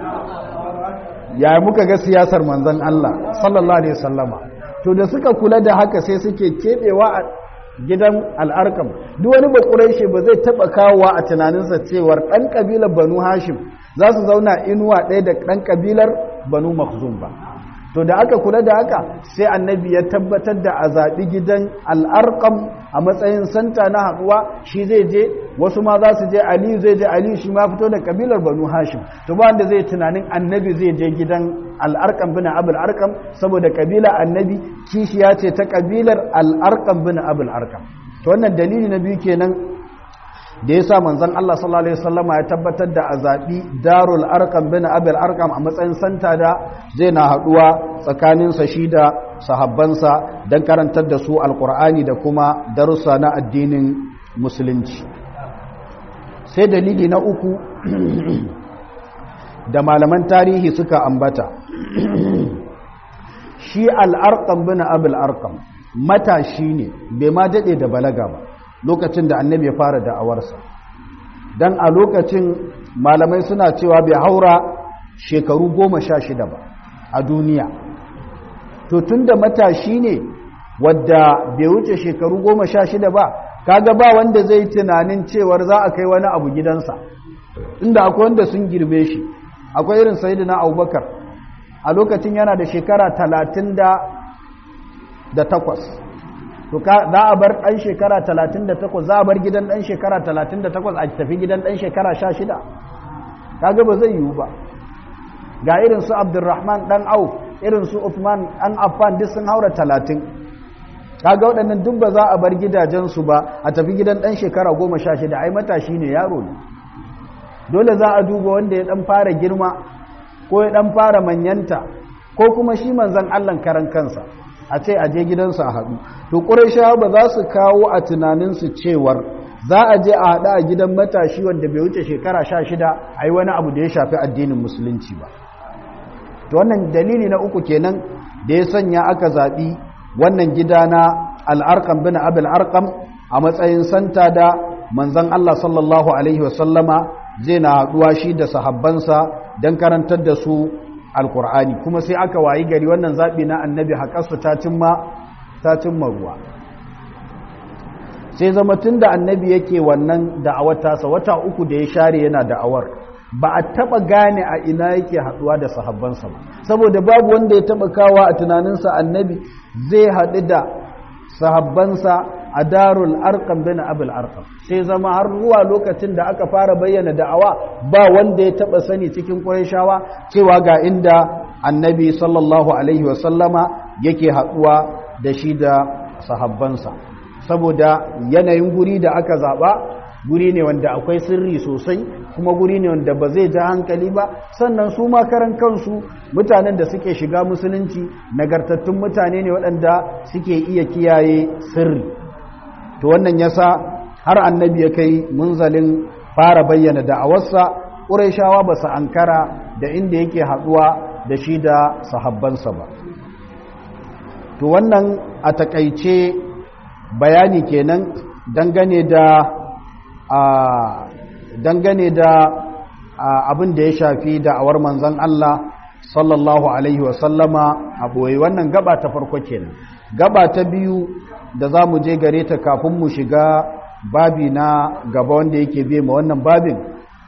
ya muka ga siyasar manzon Allah sallallahu alaihi wasallama to da suka kula da haka sai suke kebewa a gidan al'arkam duk wani bakurai ba zai taba kawowa a tunaninsa cewar dan kabilar banu hashim za su zauna inuwa ɗaya da ɗan ƙabilar banu makhzum ba to da aka kula da haka sai annabi ya tabbatar da a zaɓi gidan al'arƙam a matsayin santa na haɗuwa shi zai je wasu ma za su je aliyu zai je aliyu shi ma fito da ƙabilar banu hashim to ba wanda zai tunanin annabi zai je gidan al'arƙam bin abul arkam saboda ƙabila annabi kishiya ce ta ƙabilar al'arƙam bin abul arkam to wannan dalili na biyu kenan da ya sa manzan Allah sallallahu Alaihi wasallama ya tabbatar da a zaɓi darul arkam bin abel arkam a matsayin santa da zai na haɗuwa tsakaninsa shi da sahabbansa don karantar da su alkur'ani da kuma darussa na addinin musulunci sai dalili na uku da malaman tarihi suka ambata shi al'arkam bin abel arkam matashi ne bai ma daɗe da balaga ba lokacin da annabi ya fara da'awarsa don a lokacin malamai suna cewa bai haura shekaru goma sha shida ba a duniya to tun da matashi ne wadda bai wuce shekaru goma sha shida ba kaga ba wanda zai tunanin cewar za a kai wani abu gidansa inda akwai wanda sun girbe shi akwai irin sayidina abubakar a lokacin yana da shekara talatin da takwas to za a bar ɗan shekara 38 za a bar gidan ɗan shekara 38 a tafi gidan ɗan shekara 16 kaga ba zai yiwu ba ga irin su abdurrahman ɗan au irin su uthman ɗan affan duk sun haura 30 kaga waɗannan duk ba za a bar gidajensu ba a tafi gidan ɗan shekara 16 ai matashi ne yaro ne dole za a duba wanda ya ɗan fara girma ko ya ɗan fara manyanta ko kuma shi manzan allan karan kansa a ce a je gidansu a haɗu to ƙurashawa ba za su kawo a tunaninsu cewar za a je a haɗu a gidan matashi wanda bai wuce shekara sha shida a yi wani abu da ya shafi addinin musulunci ba to wannan dalili na uku kenan da ya sanya aka zaɓi wannan gida na al'arƙam bin abil arƙam a matsayin santa da manzan Allah sallallahu alaihi wasallama zai na haɗuwa shi da sahabbansa don karantar da su alkur'ani kuma sai aka wayi gari wannan zaɓi na annabi haƙarsu ta cimma ruwa sai zama tun da annabi yake wannan da'awar tasa wata uku da ya share yana da'awar ba a taɓa gane a ina yake haɗuwa da sahabbansa ba saboda babu wanda ya taɓa kawa a tunaninsa annabi zai haɗu da sahabbansa a darul arkam bin abul arkam sai zama har zuwa lokacin da aka fara bayyana da'awa ba wanda ya taba sani cikin qurayshawa cewa ga inda annabi sallallahu alaihi wasallama yake haduwa da shi da sahabbansa saboda yanayin guri da aka zaba guri ne wanda akwai sirri sosai kuma guri ne wanda ba zai ja hankali ba sannan su ma karan kansu mutanen da suke shiga musulunci nagartattun mutane ne waɗanda suke iya kiyaye sirri to wannan yasa har annabi ya kai munzalin fara bayyana da'awarsa ƙurayshawa ba su ankara da inda yake haɗuwa da shi da sahabbansa ba to wannan a takaice bayani kenan dangane da a dangane da abin da ya shafi da'awar manzon Allah sallallahu alaihi wasallama a ɓoye wannan gaba ta farko kenan gaba ta biyu da za mu je gare ta kafin mu shiga babi na gaba wanda yake biye ma wannan babin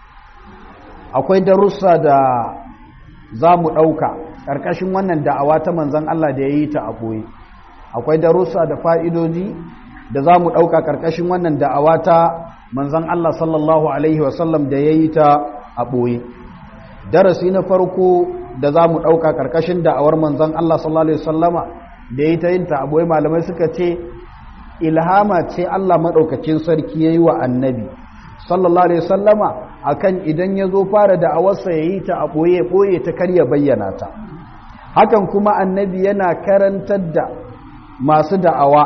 akwai darussa da za mu ɗauka ƙarƙashin wannan da'awa ta manzan Allah da ya yi ta a ɓoye akwai darussa da fa'idoji da za mu ɗauka ƙarƙashin wannan da'awa ta manzan Allah sallallahu Alaihi wasallam da ya yi ta a ɓoye darasi na farko da za mu ɗauka ƙarƙashin da'awar manzan Allah sallallahu Alaihi wasallama da ya yi ta yin ta a ɓoye malamai suka ce ilhama ce Allah maɗaukacin sarki ya yi wa annabi sallallahu alaihi sallama akan idan ya zo fara da awarsa ya yi ta a ɓoye ɓoye ta karya bayyana ta hakan kuma annabi yana karantar da masu da'awa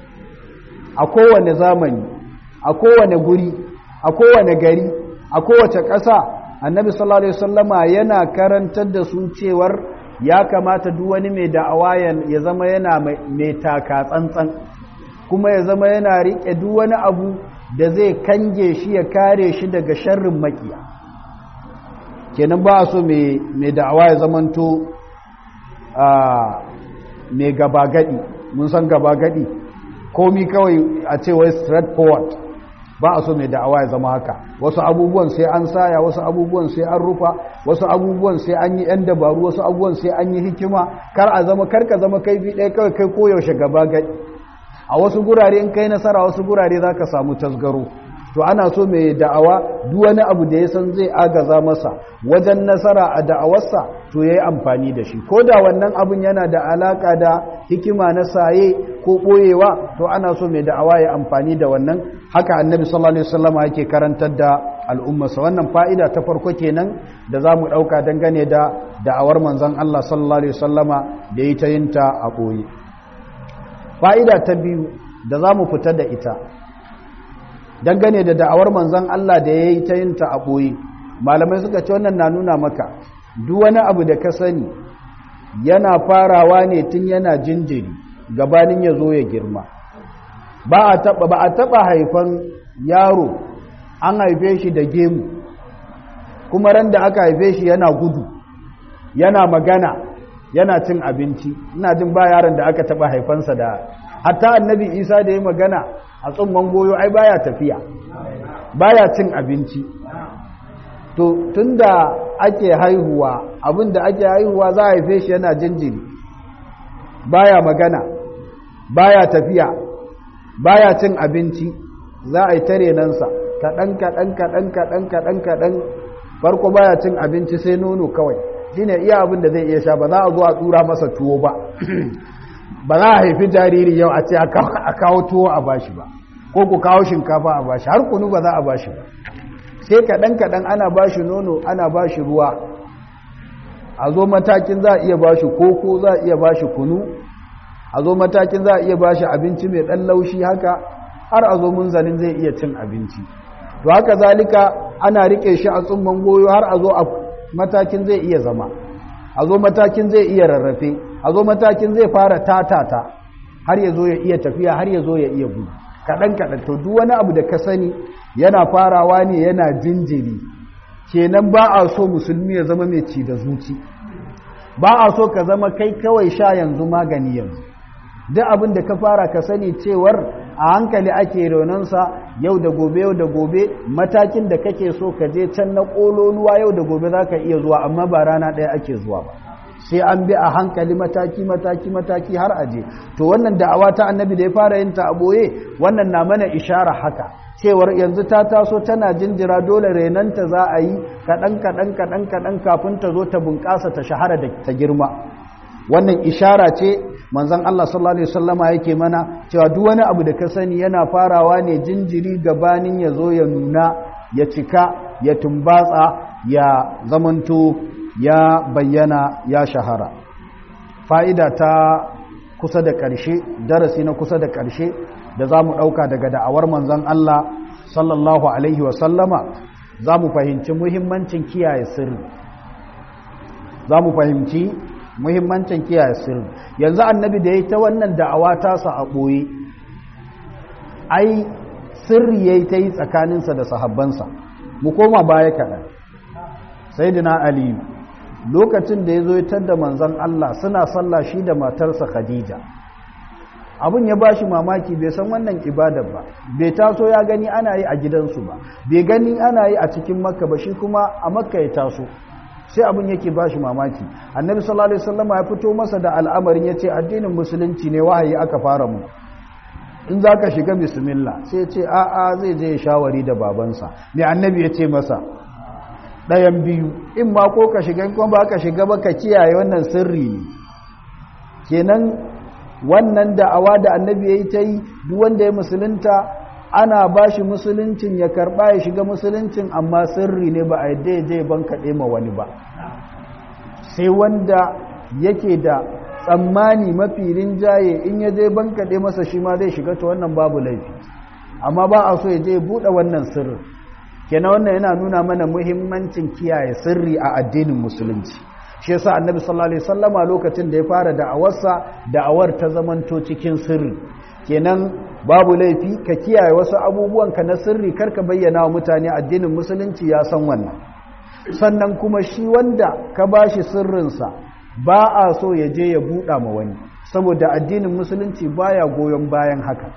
a kowane zamani a kowane guri a kowane gari a kowace ƙasa annabi sallallahu alaihi sallama yana karantar da su cewar ya kamata duk wani mai da'awa ya zama yana mai taka tsantsan kuma ya zama yana riƙe duk wani abu da zai kange shi ya kare shi daga sharrin makiya kenan ba a so mai da'awa ya zamanto mai gaba gadi mun san gaba gadi komi kawai a ce wai straight forward ba a so mai da'awa ya zama haka wasu abubuwan sai an saya wasu abubuwan sai an rufa wasu abubuwan sai an yi yan dabaru wasu abubuwan sai an yi hikima kar a zama kar ka zama kaifi ɗaya kawai kai koyaushe gaba gadi a wasu gurare in kai nasara wasu gurare za ka samu tasgaro to ana so mai da'awa duk wani abu da ya san zai agaza masa wajen nasara a da'awarsa to ya yi amfani da shi ko da wannan abun yana da alaka da hikima na saye ko ɓoyewa to ana so mai da'awa ya amfani da wannan haka annabi sallallahu alaihi wasallama yake karantar da al'ummarsa wannan fa'ida ta farko kenan da za mu ɗauka dangane da da'awar manzon Allah sallallahu alaihi wasallama da yi ta yinta a ɓoye fa'ida ta biyu da za mu fita da ita dangane da da'awar manzan Allah da ya yi ta yin ta a ɓoye malamai suka ce wannan na nuna maka duk wani abu da ka sani yana farawa ne tun yana jinjiri gabanin ya zo ya girma ba a taɓa haifan yaro an haife shi da gemu kuma ran da aka haife shi yana gudu yana magana yana cin abinci ina jin ba yaron da aka taba haifansa da hatta annabi isa da ya magana a tsumman goyo ai baya tafiya baya cin abinci to tunda ake haihuwa abinda ake haihuwa za a haife shi yana jinjiri baya magana baya tafiya baya cin abinci za a yi tare nansa kaɗan kaɗan kaɗan kaɗan kaɗan kaɗan farko baya cin abinci sai nono kawai shine iya abin da zai iya sha ba za a zo a tura masa tuwo ba ba za a haifi jariri yau a ce a kawo tuwo a bashi ba ko ku kawo shinkafa a bashi har kunu ba za a bashi ba sai kaɗan kaɗan ana bashi nono ana bashi ruwa a zo matakin za a iya bashi koko za a iya bashi kunu a zo matakin za a iya bashi abinci mai ɗan laushi haka har a zo munzalin zai iya cin abinci to haka zalika ana rike shi a tsumman goyo har a zo a matakin zai iya zama a zo matakin zai iya rarrafe a zo matakin zai fara tatata har ya zo ya iya tafiya har ya zo ya iya gudu kaɗan kaɗan to duk wani abu da ka sani yana farawa ne yana jinjiri kenan ba a so musulmi ya zama mai ci da zuci ba a so ka zama kai kawai sha yanzu magani yanzu duk abin da ka fara ka sani cewar a hankali ake raunansa yau da gobe yau da gobe matakin da kake so ka je can na ƙololuwa yau da gobe za ka iya zuwa amma ba rana ɗaya ake zuwa ba sai an bi a hankali mataki mataki mataki har aje to wannan da'awa ta annabi da ya fara yin ta a boye wannan na mana ishara haka cewar yanzu ta taso tana jinjira dole renanta za a yi kaɗan kaɗan kaɗan kaɗan kafin ta zo ta bunƙasa ta shahara da ta girma wannan ishara ce manzon Allah sallallahu alaihi wasallama yake mana cewa duk wani abu da ka sani yana farawa ne jinjiri gabanin ya zo ya nuna ya cika ya tumbatsa ya zamanto ya bayyana ya shahara fa'ida ta kusa da ƙarshe darasi na kusa da ƙarshe da za mu ɗauka daga da'awar manzon Allah sallallahu alaihi wasallama za mu fahimci muhimmancin kiyaye sirri za mu fahimci muhimmancin kiyaye sirri yanzu annabi da ya ta wannan da'awa tasa a ɓoye ai sirri ya yi ta yi tsakaninsa da sahabbansa mu koma baya kaɗan sai dina aliyu lokacin da ya zo ya da manzan Allah suna sallah shi da matarsa khadija abin ya ba shi mamaki bai san wannan ibadar ba bai taso ya gani ana yi a gidansu ba bai gani ana yi a cikin makka ba shi kuma a makka ya taso sai abin yake ba shi mamaki annabi sallallahu alaihi wasallam ya fito masa da al'amarin ya ce addinin musulunci ne wahayi aka fara mu in za ka shiga bismillah sai ce a'a zai je shawari da babansa ne annabi ya ce masa ɗayan biyu in ma ko ka shiga kuma ba ka shiga ba ka kiyaye wannan sirri ne kenan wannan da'awa da annabi ya yi ta yi duk wanda ya musulunta ana ba shi musuluncin ya karɓa ya shiga musuluncin amma sirri ne ba a yadda ya je ban kaɗe ma wani ba sai wanda yake da tsammani mafi rinjaye in ya je ban kaɗe masa shi ma zai shiga ta wannan babu laifi amma ba a so ya je buɗe wannan sirri kenan wannan yana nuna mana muhimmancin kiyaye sirri a addinin musulunci shi yasa annabi sallallahu alaihi wasallama lokacin da ya fara da'awarsa da'awar ta zamanto cikin sirri kenan babu laifi ka kiyaye wasu abubuwan ka na sirri karka bayyana wa mutane addinin musulunci ya san wannan sannan kuma shi wanda ka bashi sirrinsa ba a so ya je ya buɗa ma wani saboda addinin musulunci baya goyon bayan haka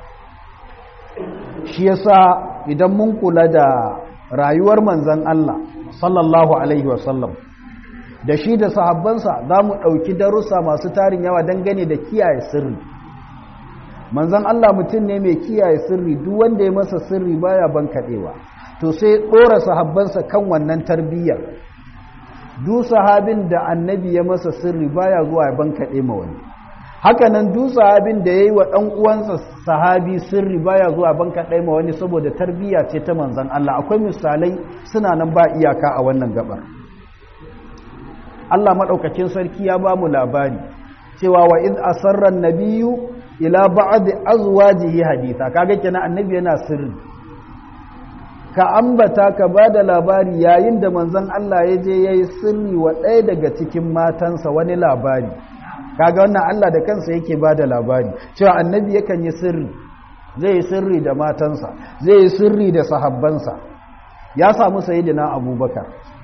shi yasa idan mun kula da rayuwar manzan Allah sallallahu alaihi wasallam da shi da sahabbansa za mu ɗauki darussa masu tarin yawa dangane da kiyaye sirri manzan Allah mutum ne mai kiyaye sirri duk wanda ya masa sirri baya ban kaɗewa to sai ɗora sahabbansa kan wannan tarbiyyar duk sahabin da annabi ya masa sirri baya zuwa ya ban kaɗe ma wani hakanan duk sahabin da ya yi wa ɗan uwansa sahabi sirri baya zuwa ban kaɗe ma wani saboda tarbiyya ce ta manzan Allah akwai misalai suna nan ba iyaka a wannan gabar Allah maɗaukakin sarki ya ba mu labari cewa wa iz asarra nabiyyu ila ba'd azwajihi haditha kaga kenan annabi yana sirri ka ambata ka ba da labari yayin da manzon Allah ya je yayi sirri wa ɗaya daga cikin matansa wani labari kaga wannan Allah da kansa yake ba da labari cewa annabi yakan yi sirri zai yi sirri da matansa zai yi sirri da sahabbansa ya samu sayyidina abubakar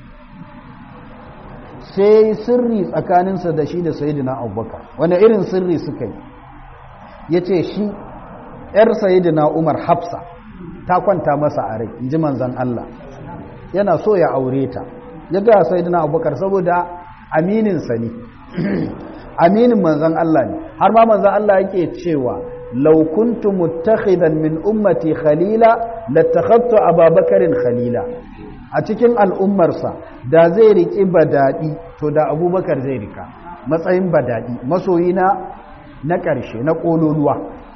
sai sirri tsakaninsa da shi da sayidina abubakar wani irin sirri suka yi ya ce shi ‘yar sayidina umar hafsa ta kwanta masa a rai in ji manzan Allah yana so ya aure ta ya ga sayidina abubakar saboda amininsa ne aminin manzan Allah ne har ma manzan Allah yake cewa law kuntu muttakhidan min ummati khalila latakhadtu ababakarin khalila a cikin al'ummarsa da zai riki badadi to da abubakar zai rika matsayin badadi masoyina na ƙarshe na ƙololuwa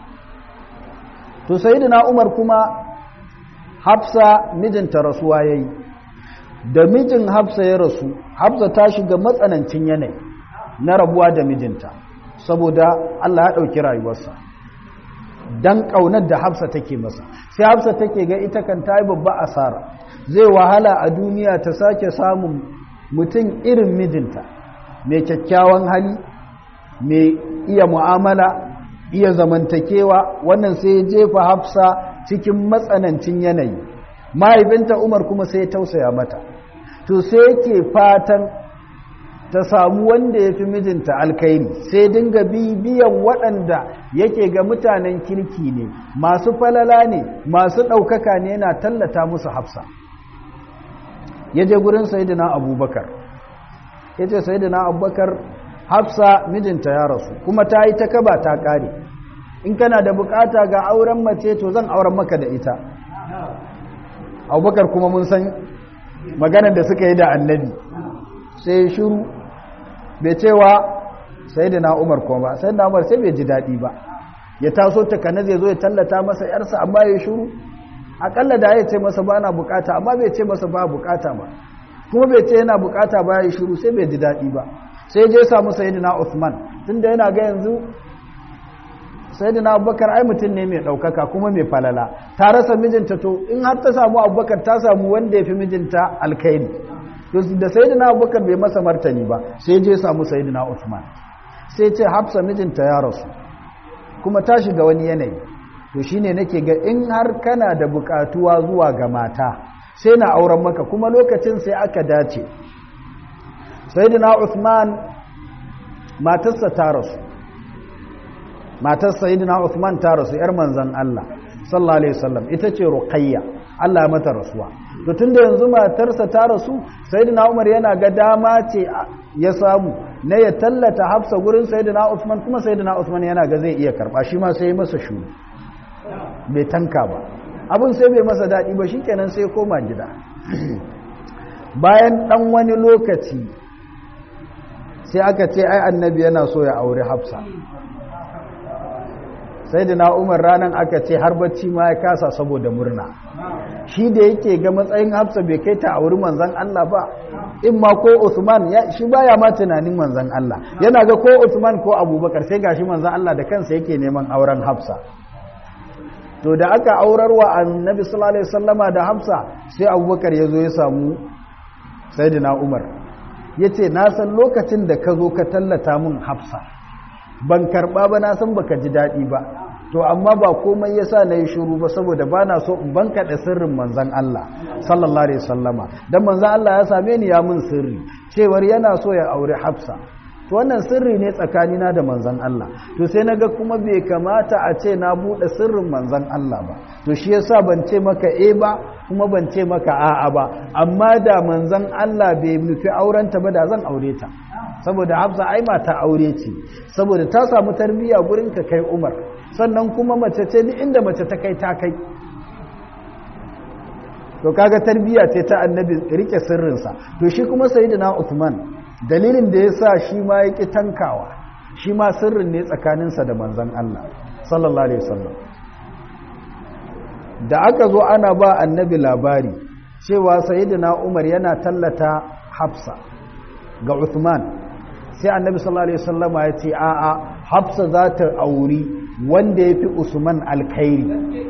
to sayyidina umar kuma hafsa mijinta rasuwa yayi da mijin hafsa ya rasu hafsa ta shiga matsanancin yanayi na rabuwa da mijinta saboda Allah ya ɗauki rayuwarsa don ƙaunar da hafsa take masa sai hafsa take ga ita kan ta yi babba asara zai wahala a duniya ta sake samun mutum irin mijinta mai kyakkyawan hali mai iya mu'amala iya zamantakewa wannan sai ya jefa hafsa cikin matsanancin yanayi mahaifinta umar kuma sai ya tausaya mata to sai yake fatan ta samu wanda ya fi mijinta alkairi sai dinga bibiyan waɗanda yake ga mutanen kirki ne masu falala ne masu ɗaukaka ne yana tallata musu hafsa ya je gurin sayidina abubakar ya ce sayidina abubakar hafsa mijinta ya rasu kuma ta yi ta kaba ta ƙare in kana da bukata ga auren mace to zan auren maka da ita abubakar kuma mun san maganar da suka yi da annabi sai shuru bai cewa sai da na umar kuma ba sai da umar sai bai ji daɗi ba ya taso takana zai zo ya tallata masa yarsa amma ya shuru akalla da ya ce masa ba na bukata amma bai ce masa ba bukata ba kuma bai ce yana bukata ba ya shuru sai bai ji daɗi ba sai je samu sayyidina Uthman tunda yana ga yanzu sayyidina Abubakar ai mutum ne mai daukaka kuma mai falala ta rasa mijinta to in har ta samu Abubakar ta samu wanda ya fi mijinta alkhairi to da sayyidina Abubakar bai masa martani ba sai je samu sayyidina Uthman sai ce Hafsa mijinta ya rasu kuma ta shiga wani yanayi to shine nake ga in har kana da bukatuwa zuwa ga mata sai na auren maka kuma lokacin sai aka dace sayyidina Uthman matarsa ta rasu matar sayyidina Uthman ta rasu yar manzon Allah sallallahu alaihi wasallam ita ce Ruqayya Allah mata rasuwa to tunda yanzu matarsa ta rasu sayyidina Umar yana ga dama ce ya samu na ya tallata Hafsa gurin sayyidina Uthman kuma sayyidina Uthman yana ga zai iya karba shi ma sai masa shuru bai tanka ba abin sai bai masa daɗi ba shikenan sai koma gida bayan ɗan wani lokaci sai aka ce ai annabi yana so ya auri hafsa sai da umar ranar aka ce har bacci ma ya kasa saboda murna shi da yake ga matsayin hafsa bai kai ta auri manzan Allah ba in ma ko Usman shi baya ma tunanin manzan Allah yana ga ko Usman ko Abubakar sai gashi manzan Allah da kansa yake neman auren hafsa to da aka aurarwa annabi sallallahu alaihi wasallama da hafsa sai Abubakar ya zo ya samu sayyidina Umar yace na san lokacin da ka zo ka tallata mun hafsa ban karba ba na san baka ji daɗi ba to amma ba komai yasa na yi shuru ba saboda ba na so in banka da sirrin manzan Allah sallallahu alaihi wasallama dan manzan Allah ya same ni ya mun sirri cewar yana so ya aure Hafsa to wannan sirri ne tsakanina da manzan Allah to sai naga kuma bai kamata a ce na bude sirrin manzan Allah ba to shi yasa ban ce maka eh ba kuma ban ce maka a'a ba amma da manzan Allah bai nufi aurenta ba da zan aure ta saboda hafsa ai mata aure ce saboda ta samu tarbiyya gurin ka kai umar sannan kuma mace ce ni inda mace ta kai ta kai to kaga tarbiyya ce ta annabi rike sirrinsa to shi kuma sayyidina Uthman dalilin da yasa shi ma yake tankawa shi ma sirrin ne tsakaninsa da manzon Allah sallallahu alaihi wasallam da aka zo ana ba annabi labari cewa sayyidina Umar yana tallata Hafsa ga Uthman sai annabi sallallahu alaihi wasallama ya ce a'a hafsa za ta auri wanda ya fi usman alkhairi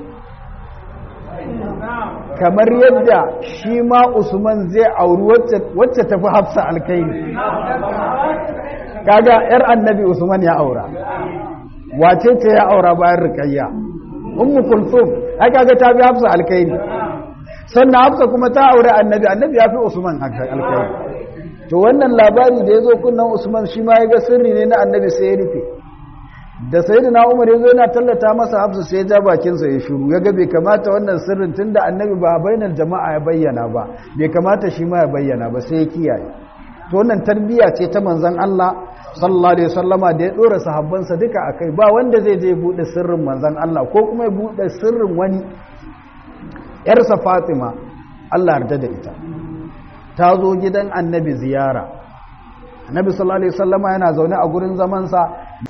kamar yadda shi ma usman zai auri wacce tafi hafsa alkhairi kaga yar annabi usman ya aura wace ce ya aura bayan rikayya ummu kulthum ai kaga ta fi hafsa alkhairi sannan hafsa kuma ta aure annabi annabi ya fi usman alkhairi to wannan labari da ya zo kunnan usman shi ma ya ga sirri ne na annabi sai ya rufe da sayyidina umar ya zo yana tallata masa hafsa sai ya ja bakinsa ya shuru ya ga bai kamata wannan sirrin tunda annabi ba bainar jama'a ya bayyana ba bai kamata shi ma ya bayyana ba sai ya kiyaye to wannan tarbiyya ce ta manzon Allah sallallahu alaihi wasallama da ya dora sahabbansa duka akai ba wanda zai je bude sirrin manzon Allah ko kuma ya bude sirrin wani yarsa Fatima Allah yarda da ita ta zo gidan annabi ziyara annabi sallallahu alaihi wasallama yana zaune a gurin zamansa